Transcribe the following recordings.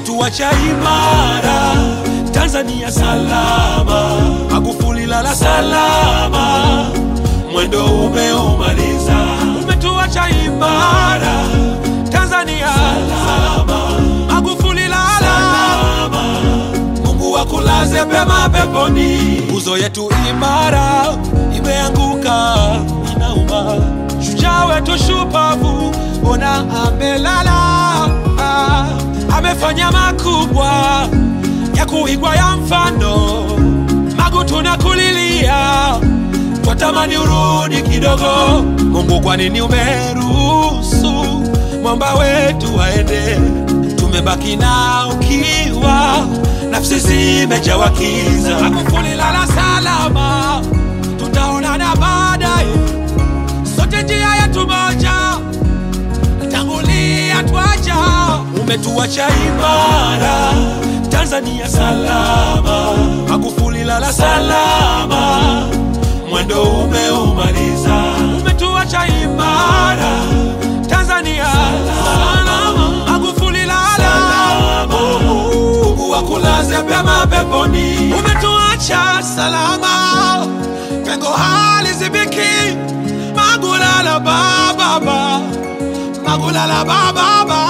umetuacha imara, Tanzania salama, Magufuli lala salama, mwendo umeumaliza, umetuacha imara, Tanzania salama, Magufuli lala salama, Mungu akulaze pema peponi. Nguzo yetu imara imeanguka, inauma. Shujaa wetu shupavu, ona amelala, ah, amefanya makubwa ya kuigwa ya mfano. Magu tunakulilia, twatamani urudi kidogo. Mungu, kwa nini umeruhusu mwamba wetu aende? Tumebaki na ukiwa, nafsi zimejawa kiza. Magufuli lala salama, tutaonana baadaye, sote njia yetu moja, tangulia twaja. Umetuacha imara, Tanzania salama, Magufuli lala salama, mwendo umeumaliza. Umetuacha imara, Tanzania salama, Magufuli lala Mungu akulaze pema peponi. Umetuacha salama, pengo halizibiki. Magulala bababa, magulala bababa,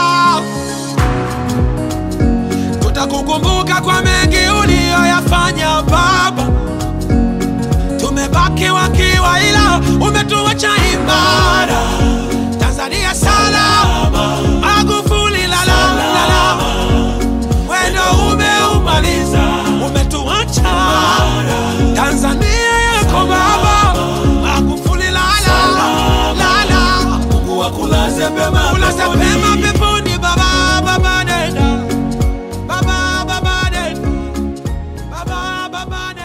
tutakukumbuka kwa mengi uliyoyafanya baba. Tumebaki wakiwa, ila umetuacha imara. Tanzania salama, Magufuli lala lala wendo umeumaliza, umetuacha Tanzania yako baba, Magufuli lala lala, Mungu akulaze pema ulaze pema peponi baba, baba nenda baba, baba nenda baba, baba nenda